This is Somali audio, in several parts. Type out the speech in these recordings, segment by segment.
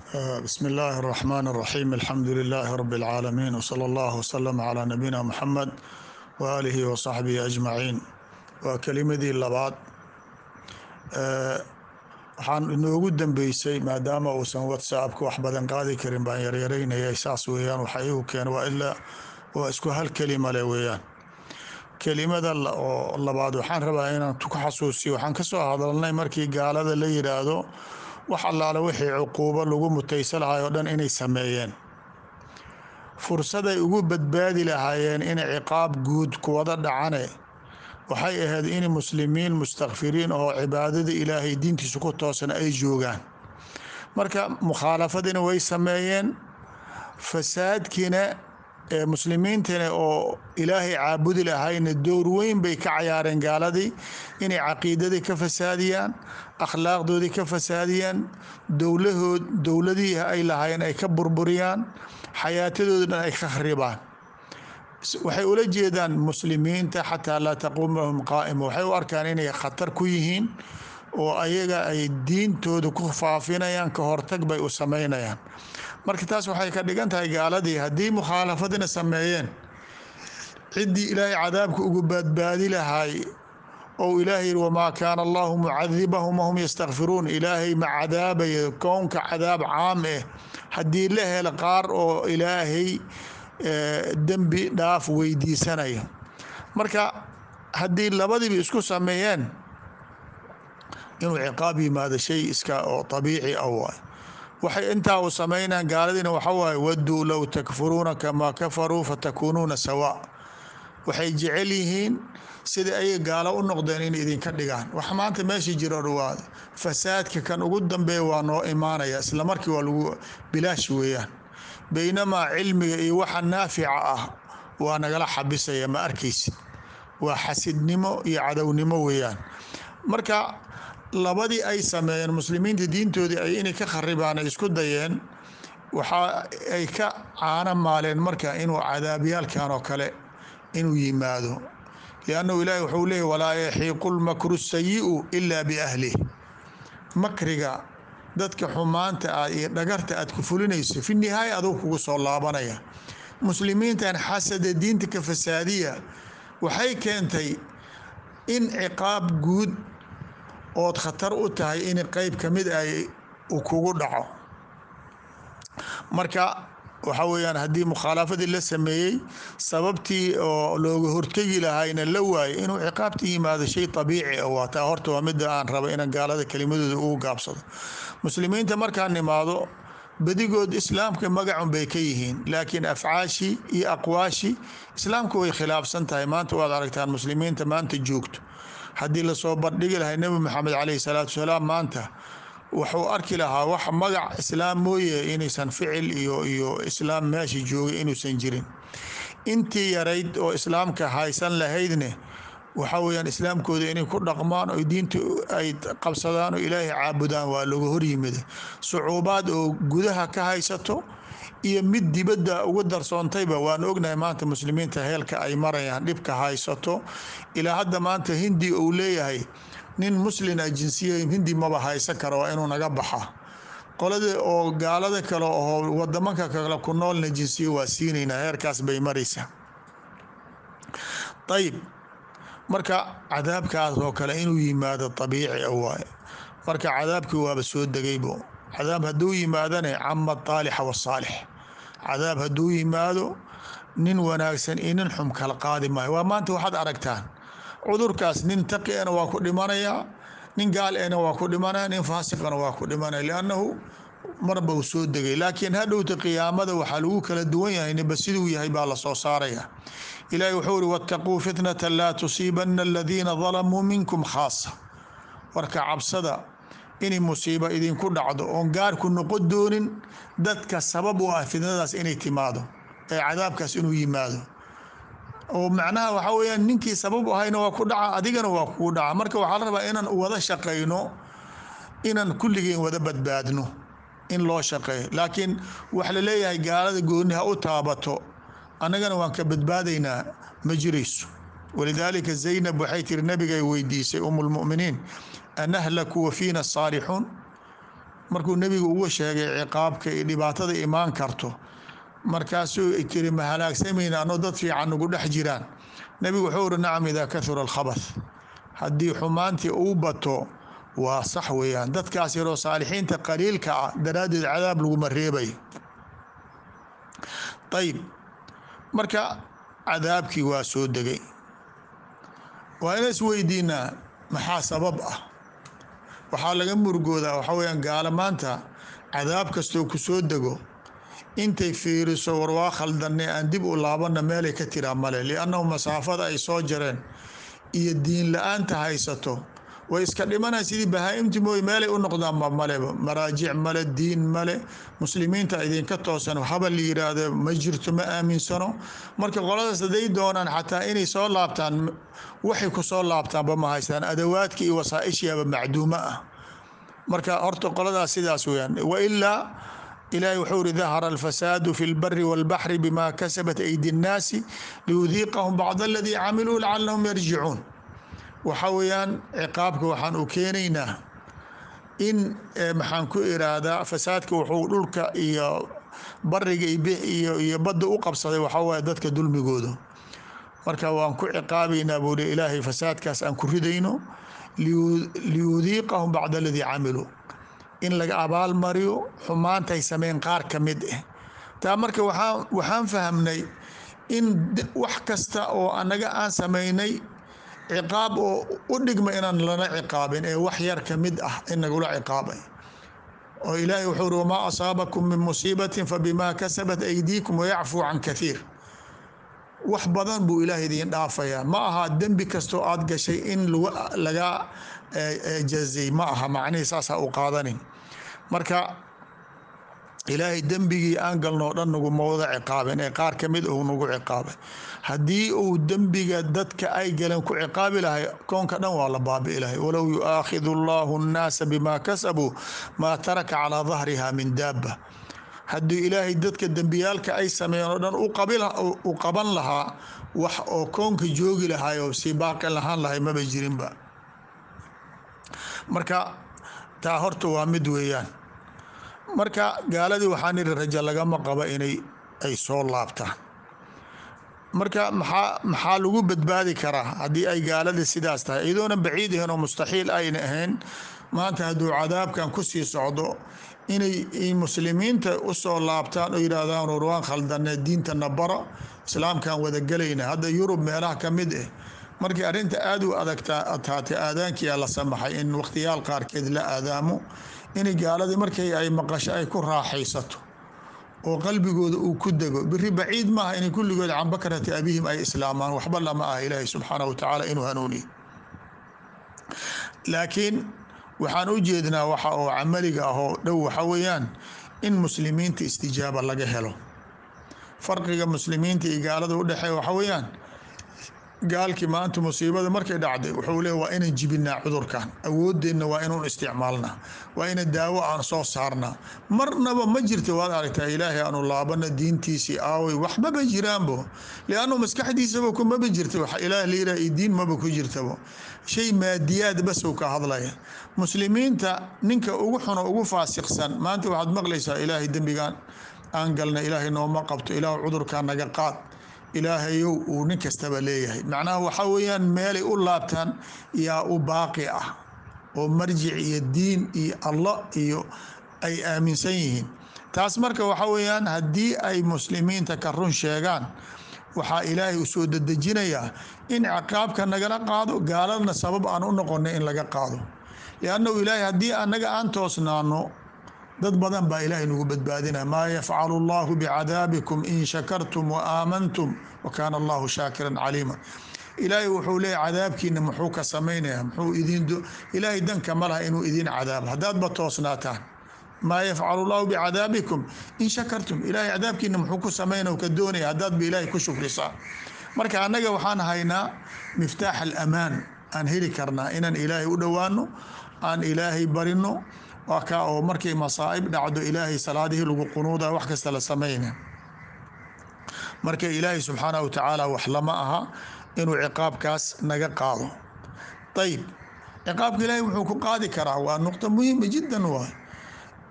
بسم الله الرحمن الرحيم الحمد لله رب العالمين وصلى الله وسلم على نبينا محمد وآله وصحبه أجمعين waa kelimadii labaad waxaan inoogu dambeysay maadaama uusan whatsappka wax badan qaadi karin baan yaryaraynayay saas weeyaan waxa igu keena waa ilaa waa isku hal kelima le weeyaan kelimada oo labaad waxaan rabaa inaan ku xasuusiyo waxaan kasoo hadalnay markii gaalada la yidhaahdo wax allaale wixii cuquubo lagu mutaysa lahay oo dhan inay sameeyeen fursaday ugu badbaadi lahaayeen in ciqaab guud kuwada dhacane waxay ahayd in muslimiin mustakfiriin oo cibaadada ilaahay diintiisa ku toosan ay joogaan marka mukhaalafadina way sameeyeen fasaadkiina ee muslimiintana oo ilaahay caabudi lahayna dowr weyn bay ka cayaareen gaaladii inay caqiidadii ka fasaadiyaan akhlaaqdoodii ka fasaadiyaan dowlahood dowladihii ay lahaayeen ay ka burburiyaan xayaatadooda dhan ay ka kharibaan waxay ula jeedaan muslimiinta xataa laa taquum lahum qaa'ima waxay u arkaan inay khatar ku yihiin oo ayaga ay diintooda ku faafinayaan ka hortag bay u samaynayaan marka taas waxay ka dhigan tahay gaaladii haddii mukhaalafadina sameeyeen ciddii ilaahay cadaabka ugu badbaadi lahay ou ilaahay yihi wamaa kaana allahu mucadibahum wahum yastakfiruun ilaahay ma cadaabaya kownka cadaab caam eh haddii la helo qaar oo ilaahay dembi dhaaf weydiisanaya marka haddii labadiiba isku sameeyeen inuu ciqaab yimaado shay iska oo abiici ah waay waxay intaa u samaynaan gaaladiina waxa waaye waduu low takfuruuna kamaa kafaruu fatakuunuuna sawa waxay jecel yihiin sida ayay gaalo u noqdeen in idinka dhigaan wax maanta meesha jiro waa fasaadka kan ugu dambeeya waa noo imaanaya isla markii waa lagu bilaash weeyaan baynamaa cilmiga iyo waxa naafica ah waa nagala xabisaya ma arkaysid waa xasidnimo iyo cadownimo weeyaan marka labadii ay sameeyeen muslimiinta diintoodii ay inay ka kharibaan ay isku dayeen waxa ay ka caano maaleen marka inuu cadaabyaalkan oo kale inuu yimaado liannahu ilaahi wuxuu leeyay walaa yaxiiqu lmakru sayi'u ilaa biahlih makriga dadka xumaanta ah iyo dhagarta aad ku fulinayso fi nihaaya aduu kugu soo laabanaya muslimiintan xasada diinta ka fasaadiya waxay keentay in ciqaab guud ood khatar u tahay in qeyb ka mid ay kugu dhaco marka waxa weeyaan haddii mukhaalafadii la sameeyey sababtii oo looga hortegi lahayna la waayay inuu ciqaabta yimaado shay abiici ah waa taa horta waa midda aan raba inaan gaalada kelimadooda ugu gaabsado muslimiinta markaan nimaado badigood islaamka magacun bay ka yihiin laakiin afcaashii iyo aqwaashii islaamka way khilaafsan tahay maanta waad aragtaan muslimiinta maanta joogto haddii lasoo bardhigi lahay nebi maxamed caleyhi salaatu wasalaam maanta wuxuu arki lahaa wax magac islaam mooye inaysan ficil iyo iyo islaam meesha joogay inuusan jirin intii yarayd oo islaamka haysan lahaydne waxa weyaan islaamkooda inay ku dhaqmaan oo diinta ay qabsadaan oo ilaahay caabudaan waa laga horyimida sucuubaad oo gudaha ka haysato iyo mid dibadda uga darsoontayba waan ognahay maanta muslimiinta heelka ay marayaan dhibka haysato ilaa hadda maanta hindi uu leeyahay nin muslina jinsiya hindi maba haysan kara waa inuu naga baxa qolada oo gaalada kale oo wadamanka kale ku noolna jinsiya waa siinaynaa heerkaas bay maraysaa ayib marka cadaabkaas oo kale inuu yimaado abiici a waaye marka cadaabkii waaba soo degaybo cadaab hadduu yimaadane cama taalixa wasaalix cadaab hadduu yimaado nin wanaagsan iyo nin xum kala qaadi maayo waa maanta waxaad aragtaan cudurkaas nin taqi ena waa ku dhimanayaa nin gaal ena waa ku dhimanaya nin faasiqana waa ku dhimanaya liannahu marba uu soo degay laakiin hadhowta qiyaamada waxaa lagu kala duwan yahay niba siduu yahay baa lasoo saaraya ilaahi wuxuu uri wattaquu fitnata laa tusiibana aladiina dalamuu minkum khaasa warka cabsada inay musiibo idinku dhacdo oon gaarku noqon doonin dadka sabab u ah fitnadaas inay timaado ee cadaabkaas inuu yimaado oo macnaha waxaa weyaan ninkii sabab u ahayna waa ku dhaca adigana waa kugu dhaca marka waxaa la rabaa inaan wada shaqayno inaan kulligeen wada badbaadno in loo shaqeeyo laakiin wax la leeyahay gaalada gooni ha u taabato annagana waan ka badbaadaynaa ma jirayso walidaalika zaynab waxay tiri nabigay weydiisay um lmuminiin anahlaku wa fiina saalixuun markuu nebigu uga sheegay ciqaabka iyo dhibaatada imaan karto markaasuu tiri ma halaagsamayna anoo dad fiican ugu dhex jiraan nebigu wuxuu uri nacam idaa kahura alkhabath haddii xumaantii uu bato waa sax weeyaan dadkaas yaroo saalixiinta qaliilka ah daraaddeed cadaab laguma reebayo ayib marka cadaabkii waa soo degay waa ina isweydiinaa maxaa sabab ah waxaa laga murgoodaa waxaa weyaan gaala maanta cadaab kastoo ku soo dego intay fiiriso war waa khaldanay aan dib u laabanna meelay ka tiraa male liannahu masaafada ay soo jareen iyo diin la-aanta haysato way iska dhimanay sidii bahaa-imti mooye meelay u noqdaanba maleba maraajic male diin male muslimiinta idinka toosan haba la yiraahdo ma jirto ma aaminsano marka qoladaas haday doonaan xataa inay soo laabtaan waxay ku soo laabtaanba ma haystaan adawaadka iyo wasaaishiaba macduuma ah marka horta qoladaas sidaas weyaan wailaa ilaahi wuxuu uri dahara alfasaadu fi lbari walbaxri bima kasabat aydi nnaasi liyudiiqahum bacd aladii camiluu lacalahum yarjicuun waxa weeyaan ciqaabka waxaan u keenaynaa in maxaan ku iraahdaa fasaadka wuxuu dhulka iyo bariga iyo badda u qabsaday waxaa waye dadka dulmigooda marka waan ku ciqaabaynaa buu li ilaahay fasaadkaas aan ku ridayno liyudiiqahum bacda aladii camiluu in laga abaalmariyo xumaantay sameyn qaar ka mid ah taa marka waxaan fahamnay in wax kasta oo anaga aan samaynay ciqaab oo u dhigma inaan lana ciqaabin ee wax yar ka mid ah in nagula ciqaabay oo ilaahay wuxuu uri wamaa asaabakum min musiibatin fabimaa kasabat aydiikum wayacfuu can kathiir wax badan buu ilaah idiin dhaafayaa ma aha dembi kastoo aad gashay in laga jazay ma aha macnihii saasa u qaadanin marka ilaahay dembigii aan galnoo dhan naguma wada ciqaabin ee qaar ka mid uu nagu ciqaabay haddii uu dembiga dadka ay galeen ku ciqaabi lahay koonka dhan waa la baabi'i lahay walow yu'aakhidu allahu nnaasa bimaa kasabuu maa taraka calaa dahriha min daaba haddii ilaahay dadka dembiyaalka ay sameeyeen oo dhan u qaban lahaa wax oo koonka joogi lahay oo sii baaqi lahaan lahay maba jirinba marka taa horta waa mid weeyaan marka gaaladii waxaan ihi raja lagama qaba inay ay soo laabtaan marka maxaa maxaa lagu badbaadi karaa haddii ay gaaladii sidaas tahay iyadoona baciid ahayn oo mustaxiil ayna ahayn maanta hadduu cadaabkan kusii socdo inay muslimiinta usoo laabtaan oo yidhaahdaan war waan khaldane diintana bara islaamkan wada gelayna hadda yurub meelaha ka mid ah markii arrinta aada u adagtaatay aadaankiia la samaxay in wakhtiyaal qaarkeed la aadaamo in gaaladii markay ay maqasho ay ku raaxaysato oo qalbigooda uu ku dego biri baciid maaha inay kulligood can bakrati abihim ay islaamaan waxba lama ah ilaahi subxaanahu watacaala inuu hanuuniyo laakiin waxaan u jeednaa waxa oo camaliga ah oo dhow waxa weeyaan in muslimiinta istijaaba laga helo farqiga muslimiinta iyo gaalada udhexeeya waxa weeyaan gaalkii maanta musiibada markay dhacday wuxuu leey waa inaan jibinaa cudurkan awoodeenna waa inuun isticmaalnaa waa ina daawo aan soo saarnaa marnaba ma jirta waad aragtaa ilaahay aanu laabana diintiisii aaway waxmaba jiraanbo liannu maskaxdiisaba kumaba jirta wax ilaah layiraha iyo diin maba ku jirtabo shay maadiyaad basow ka hadlaya muslimiinta ninka ugu xuno ugu faasiqsan maanta waxaad maqlaysaa ilaahay dembigan aan galna ilaahay nooma qabto ilaah cudurkan naga qaad ilaahayow uu nin kastaba leeyahay macnaha waxaa weeyaan meelay u laabtaan yaa u baaqi ah oo marjic iyo diin iyo allah iyo ay aaminsan yihiin taas marka waxaa weeyaan haddii ay muslimiinta ka run sheegaan waxaa ilaahay u soo dedejinayaa in ciqaabka nagala qaado gaaladna sabab aan u noqonay in laga qaado liannahu ilaahay haddii annaga aan toosnaano dad badan baa ilaahay nagu badbaadinaya maa yafcalu allahu bicadaabikum in shakartum wa aamantum wa kaana allahu shaakiran caliima ilaahay wuxuu leeya cadaabkiina muxuu ka samaynaya muxuu idin ilaahay danka ma laha inuu idin cadaabo haddaadba toosnaataan maa yafcalu llahu bicadaabikum in shakartum ilaahay cadaabkiina muxuu ku samaynaya ka doonaya haddaadba ilaahay ku shukrisaan marka annaga waxaan haynaa miftaax alamaan aan heli karnaa inaan ilaahay u dhowaano aan ilaahay barino waa kaa oo markay masaa'ib dhacdo ilaahay salaadihii lagu qunuuda wax kasta la samayna marka ilaahay subxaanahu wa tacaala wax lama aha inuu ciqaabkaas naga qaado ayib ciqaabka ilaahay wuxuu ku qaadi karaa waa nuqta muhiima jiddan waay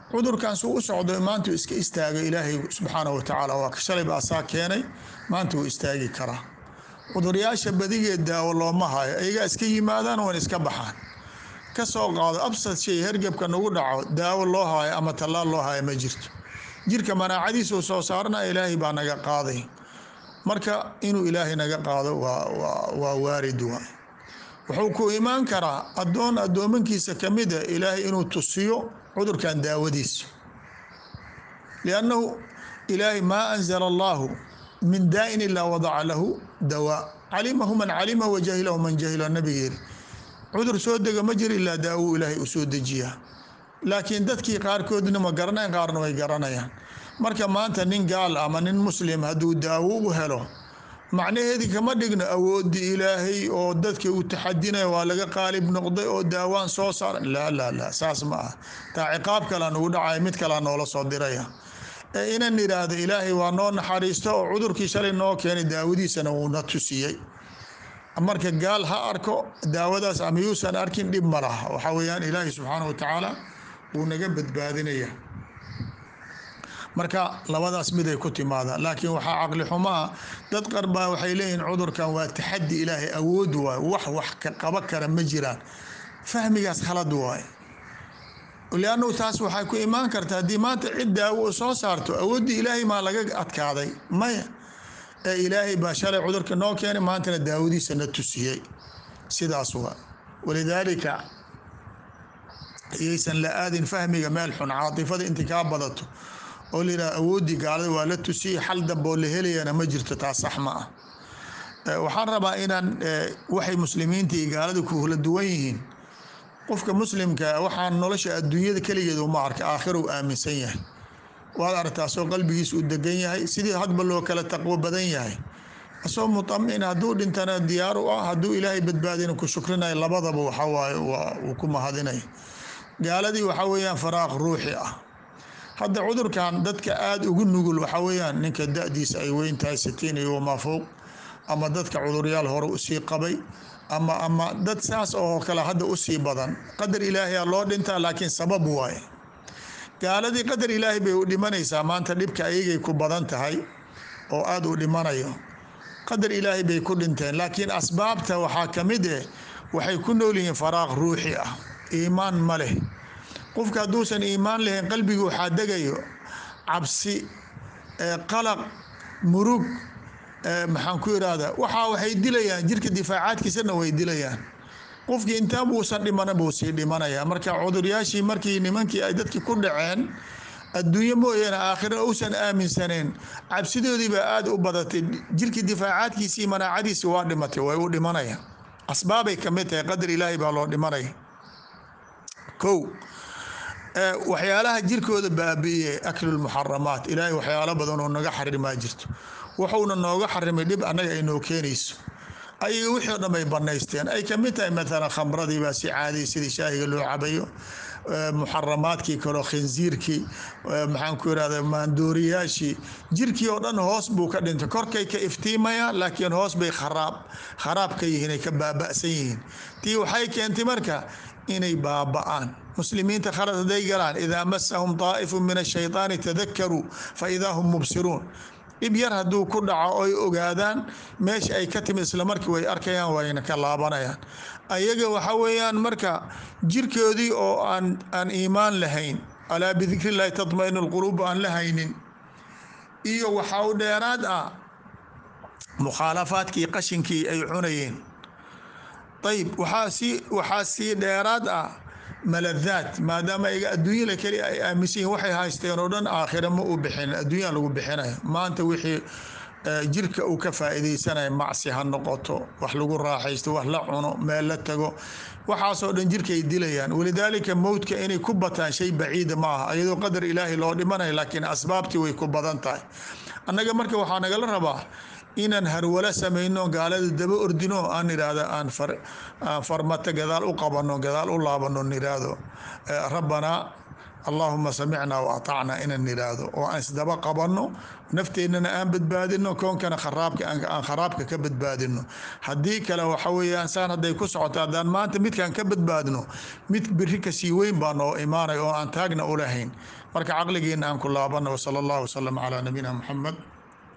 cudurkan suu u socdo maanta iska istaaga ilaahay subxaanahu watacaala waa shalayba asaa keenay maanta wuu istaagi karaa cuduryaasha badigeed daawo looma hayo ayagaa iska yimaadaan wan iska baxaan ka soo qaado absad shay hergebka nagu dhaco daawo loo haayo ama tallaal loo haayo ma jirto jirka manaacadiisuu soo saarana ilaahay baa naga qaaday marka inuu ilaahay naga qaado waa waarid waay wuxuu ku imaan karaa addoon addoomankiisa ka mida ilaahay inuu tusiyo cudurkan daawadiisa liannahu ilaahay maa anzala allaahu min daa'in ilaa wadaca lahu dawaa calimahu man calima wa jahilahu man jahila nabigeeri cudur soo dega ma jiro ilaa daawuu ilaahay u soo dejiyaa laakiin dadkii qaarkoodna ma garanayan qaarna way garanayaan marka maanta nin gaal ama nin muslim hadduu daawo u helo macnaheedii kama dhigno awoodii ilaahay oo dadka uu taxadinaya waa laga qaalib noqday oo daawaan soo saara laa laa laa saas ma ah taa ciqaab kalea nugu dhacaya mid kalea noola soo diraya ee inan idhaahdo ilaahay waa noo naxariisto oo cudurkii shalay noo keenay daawadiisana wuuna tusiyey marka gaal ha arko daawadaas ama yuusan arkin dhib ma laha waxaa weeyaan ilaahay subxaana wa tacaala wuu naga badbaadinaya marka labadaas miday ku timaadaan laakiin waxaa caqli xumaa dad qarbaa waxay leeyihiin cudurkan waa taxadi ilaahay awood waay wax wax ka qaba kara ma jiraan fahmigaas khalad waay liannahu taas waxay ku imaan karta haddii maanta cid daawo u soo saarto awooddii ilaahay maa laga adkaaday maya ee ilaahay baa shalay cudurka noo keenay maantana daawadiisa na tusiyey sidaas waa walidaalika iyaysan la aadin fahmiga meel xun caatifada inta kaa badato oo layidhaha awooddii gaalada waa la tusiyey xal damboo la helayana ma jirto taas sax ma ah waxaan rabaa inaan waxay muslimiinta iyo gaalada ku kala duwan yihiin qofka muslimka waxaan nolosha adduunyada keligeed uma arka aakhirou aaminsan yahay waad aragtaasoo qalbigiis uu degan yahay sidii hadba loo kala taqwo badan yahay asoo mutamin hadduu dhintana diyaar u ah hadduu ilaahay badbaadina ku shukrinayo labadaba waxawaaye uu ku mahadinay gaaladii waxaa weeyaan faraaq ruuxi ah hadda cudurkan dadka aada ugu nugul waxaa weeyaan ninka da-diisa ay weyn tahay sitiin iyo wamaa fowq ama dadka cuduryaal hore usii qabay ama ama dad saas oo kale hadda usii badan qadar ilaahiyaa loo dhintaa laakiin sabab waaye gaaladii qadar ilaahay bay u dhimanaysaa maanta dhibka ayagay ku badan tahay oo aada u dhimanayo qadar ilaahay bay ku dhinteen laakiin asbaabta waxaa ka mid eh waxay ku nool yihiin faraaq ruuxi ah iimaan ma leh qofka hadduusan iimaan lahayn qalbiga waxaa degayo cabsi qalaq murug maxaan ku irahdaa waxaa waxay dilayaan jirka difaacaadkiisana way dilayaan qofkii intaa buusan dhimana buu sii dhimanaya marka cuduryaashii markii nimankii ay dadkii ku dhaceen adduunyo mooyaane aakhira uusan aaminsaneen cabsidoodii baa aada u badatay jirkii difaacaadkiisii manaacadiisi waa dhimatay way u dhimanaya asbaabay ka mid tahay qadar ilaahay baa loo dhimanaya kow waxyaalaha jirkooda baabi'iyey aklulmuxaramaat ilaahay waxyaalo badan oo naga xarimaa jirto wuxuuna nooga xarimay dhib annaga ay noo keenayso ayaga wixii o dhan bay banaysteen ay ka mid tahay maalan khamradii baa si caadiya sidii shaahiga loo cabayo muxaramaadkii kaleo khinsiirkii maxaan ku irahda maandooriyaashii jirkii oo dhan hoos buu ka dhintay korkay ka iftiimayaan laakiin hoos bay kharaab kharaab ka yihiin ay ka baaba'san yihiin tii waxay keentay marka inay baaba'aan muslimiinta khalad hadday galaan idaa masahum daa'ifu min ashaytaani tadakaruu fa idaa hum mubsiruun dhib yar hadduu ku dhaco oy ogaadaan meesha ay ka timid islamarkii way arkayaan wayna ka laabanayaan ayaga waxa weeyaan marka jirkoodii oo aan aan iimaan lahayn alaa bidikri llahi tatmainu lquluub aan la haynin iyo waxaa u dheeraad ah mukhaalafaadkii qashinkii ay cunayeen ayib waxaa sii waxaa sii dheeraad ah maladaad maadaama ayaga adduunyada keli ay aaminsan yihin waxay haysteen oo dhan aakhira ma u bixin adduunya lagu bixinayo maanta wixii jirka uu ka faa'iidaysanaya macsi ha noqoto wax lagu raaxaysto wax la cuno meel la tago waxaasoo dhan jirkaay dilayaan walidaalika mowdka inay ku bataan shay baciida ma aha iyadoo qadar ilaahay loo dhimanayo laakiin asbaabtii way ku badan tahay annaga marka waxaa nagala rabaa inaan harwalo samayno gaalada daba ordino aan idhaahdo aan farmata gadaal u qabano gadaal u laabano niraahdo rabbanaa allaahuma samicnaa wa atacnaa inaan nidhaahdo oo aan isdaba qabanno nafteennana aan badbaadino koonkana kharaabka aan kharaabka ka badbaadino haddii kale waxa weeyaan saan hadday ku socoto haddaan maanta midkaan ka badbaadno mid biri kasii weyn baa noo imaanay oo aan taagna u lahayn marka caqligeena aan ku laabana wsala allahu wasalam calaa nabiyina muxamed